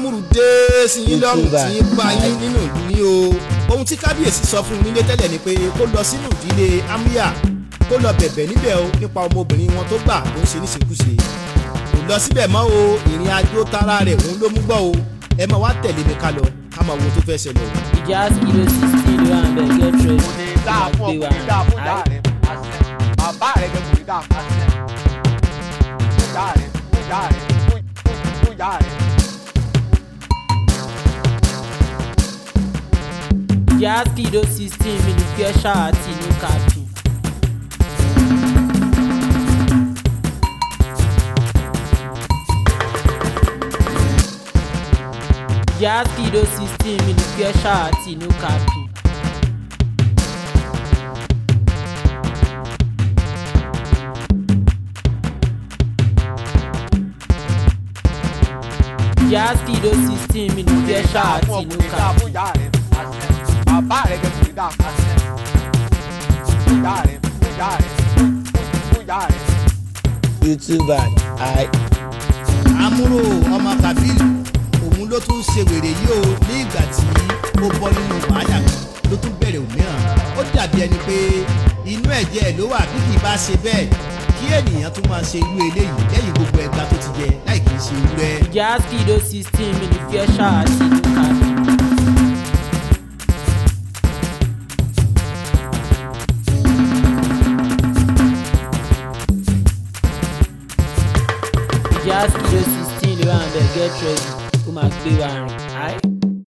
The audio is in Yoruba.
amúrù dé sí yín lọ́rùn Ìtura. tí ń bá yín nínú ìdílé o ohun tí kábíyèsí sọ fún un nílé tẹ́lẹ̀ ni pé kó lọ sínú ìdílé amúyà kó lọ bẹ̀bẹ̀ níbẹ̀ o nípa ọmọbìnrin wọn tó gbà tó ń ṣe níṣekúṣe kò lọ síbẹ̀ mọ́ o ìrìn àjò tara rẹ̀ òun ló mú gbọ́ o ẹ máa wá tẹ̀lé mi ká lọ ká máa wo ohun tó fẹ́ ṣẹlẹ̀ o. ìjà kìló sixteen ló wà ń bẹ̀ get ready. kò ní dáa fún ọ kò ní dáa fún ìyá rẹ bàbá rẹ gẹ kò ní dáa fún ìyá rẹ fún ìyá rẹ fún fún ìyá rẹ. ìjà kìló sixteen mi ní fẹ́ ṣáàtì ní kàdùn. ìjà kìló sixteen mi ní fẹ́ ṣáàtì ní kàdùn. ìjà kìló sixteen mi ní fẹ́ ṣáàtì kò ní ní dáa kàdùn. fún ìyá rẹ bàbá rẹ gẹ kò ní dáa fún ìyá rẹ fún ìyá rẹ fún ìyá rẹ. youtuber i amúrò ọmọ kabil òun ló tún ṣe wèrè yìí o ní ìgbà tí ó bọ́ nínú wàhálà kan ló tún bẹ̀rẹ̀ òmíràn ó dàbí ẹni pé inú ẹ̀jẹ̀ ló wà bí kì í bá ṣe bẹ́ẹ̀ kí ènìyàn tún máa ṣe irú eléyìí lẹ́yìn gbogbo ẹgbà tó ti jẹ láì kì í ṣe irú ẹ. ìjà kìló sixteen mi ní fẹ́ ṣáàtì ní kàdùn. ìjà kìló sixteen ló wà ń bẹ̀ get ready ó máa gbé wa rìn.